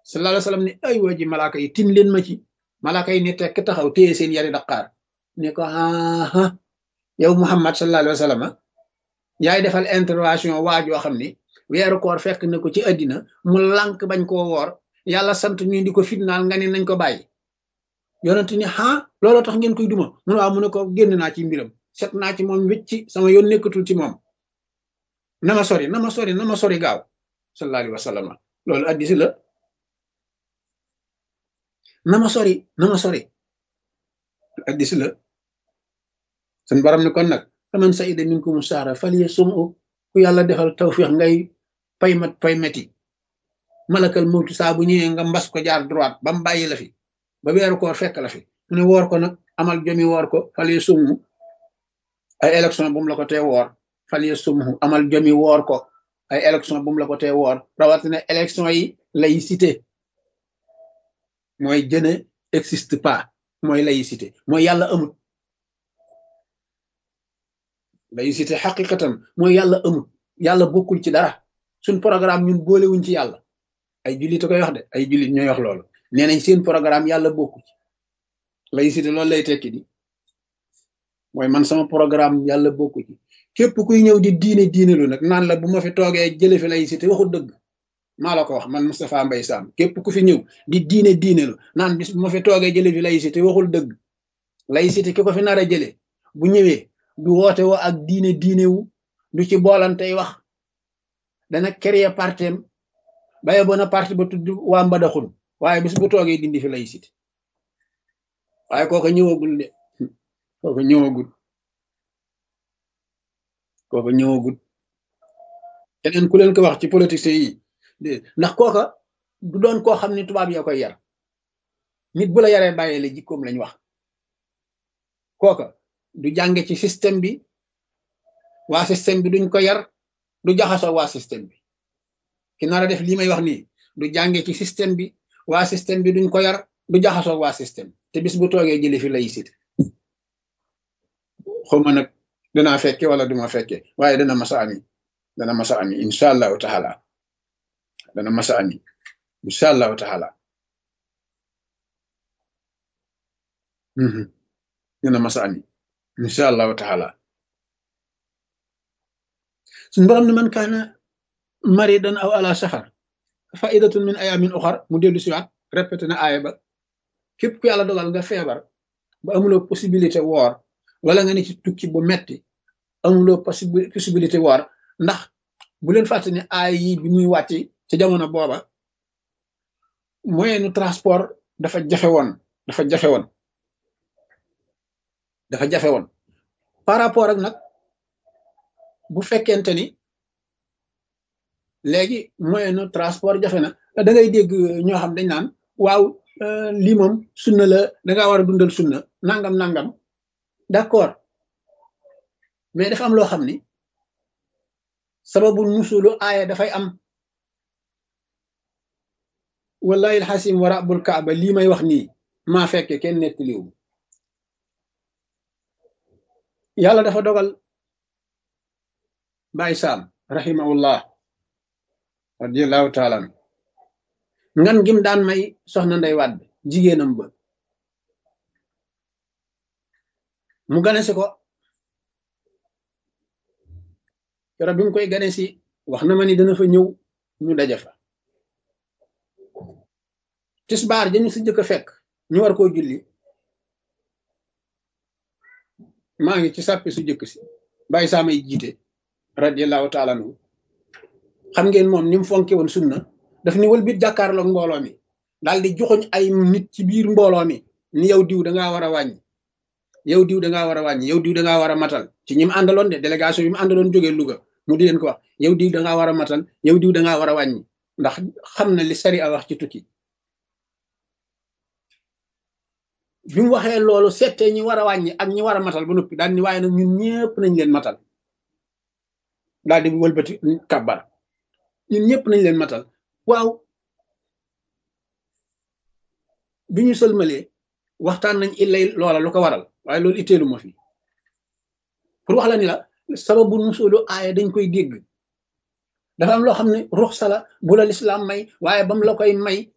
sallallahu alayhi wa sallam ne ay waa ji malaaka yi tin leen ma ci malaaka yi ne tekk taxaw téye seen yari daqaar ne ko aa yow muhammad sallallahu alayhi wa sallam yaay defal intervention waa joo xam ni weeru koor fekk na ko ci àddina mu lànk bañ koo woor yàlla sant ñu di ko fitnaal nga ne nañ ko bàyyi yonent ni ah looloo tax ngeen koy duma mu ne waaw mu ne ko génn naa ci mbiram set naa ci moom wécci sama yoon nekkatul ci moom na ma sori na ma sori na ma sori gaaw sallallahu alayhi wa sallam loolu addisi la na ma sori na ma sori addisi la sun borom ni kon nag faman saida minkum sahra faliya sum u ku yàlla defal tawfiix ngay paymat paymeti malakal mawtu saa bu ñëwee nga mbas ko jaar droite ba mu bàyyi la fi ba weeru koor fekk la fi mu ne woor ko nag amal jomi woor ko faliya summu ay élection bu mu la ko tee woor faliya summu amal jomi woor ko ay élection bu mu la ko tee woor rawatina élection yi laïcité mooy jëne existe pas mooy laïcité mooy yàlla amut laïcité xaqiqatan mooy yàlla amut yàlla bokkul ci dara suñ programme ñun boolewuñ ci yàlla ay jullit a koy wax de ay jullit ñooy wax loolu nee nañ seen programme yàlla bokku ci laïcité loolu lay tekki di mooy man sama programme yàlla bokku ci képp kuy ñëw di diine diine lu nag naan la bu ma fi toogee jële fi laïcité waxul dëgg maa la ko wax man Moustapha Mbaye Sam képp ku fi ñëw di diine diine lu naan bis bu ma fi toogee jële fi laïcité waxul dëgg laïcité ki ko fi nar a jëlee bu ñëwee du woote woo ak diine diine wu du ci boolantey wax dana créer partem baye bona parti ba tudd waa mbadaxun waaye bis bu toogee dindi fi laïcité waaye kooka ñëwagul de kooka ñëwagul kooka ñëwagul keneen ku leen ko wax ci politiciens yi ndax kooka du doon koo xam ne tubaab yaa koy yar nit bu la yaree bàyyee la jikkoom lañ wax kooka du jànge ci système bi waa système bi duñ ko yar du jaxasoo waa système bi ki nar a def lii may wax nii du jànge ci système bi waa système bi duñ ko yar du jaxasoo waa système te bis bu toogee jële fi laïcité xawma nag danaa fekke wala duma fekke waaye dana masa ami dana masa ami incha allahu taala dana masa ami incha allahu taala dana masa ami incha allahu taala suñu borom ne man kaana maridan aw ala safar faidatun min ayamin uxar mu dellu siwaat répété na aaya ba képp ku yàlla dogal nga feebar ba amuloo possibilité woor wala nga ne ci tukki bu metti amuloo possibilité woor ndax bu leen fàtte ne aay yi bi muy wàcc ci jamono booba moyenu transport dafa jafe woon dafa jafe woon dafa jafe woon par rapport ak nag bu fekkente ni léegi moyenu transport jafe na da ngay dégg ñoo xam dañ naan waaw lii moom sunna la dangaa war a dundal sunna nangam nangam d'accord mais dafa am loo xam ni sababu nusulu aaya dafay am wallahi alxasim wa rabbul kaaba lii may wax nii maa fekke kenn nettaliwu yàlla dafa dogal Baay Saam rahimahullah radiallahu taala ngan gim daan may soxna Ndey Wàdd jigéenam ba mu gane si ko keroog bi mu koy gane si wax na ma ni dana fa ñëw ñu daje fa tisbaar dañu si jëkk a fekk ñu war koo julli maa ngi ci sàppi su jëkk si bàyyi saa may jiite radiallahu taala anhu xam ngeen moom ni mu fonke woon sunna daf ni wël bit jàkkaarloog mbooloo mi daal di joxoñ ay nit ci biir mbooloo mi ni yow diw dangaa war a wàññi yow diw dangaa war a wàññi yow diw dangaa war a matal ci ñi mu àndaloon de délégation yi mu àndaloon jógee Louga mu di leen ko wax yow diw dangaa war a matal yow diw dangaa war a wàññi ndax xam na li sari a wax ci tukki bi mu waxee loolu settee ñi war a wàññi ak ñi war a matal ba noppi daal ni waaye nag ñun ñëpp nañ leen matal daal di wëlbati kàbbar ñun ñëpp nañ leen matal waaw bi ñu sëlmalee waxtaan nañ illay loola lu ko waral waaye loolu itteelu ma fi pour wax la ni la sababu nusulu aaya dañ koy dégg dafa am loo xam ne ruxsa la bu la lislaam may waaye bam la koy may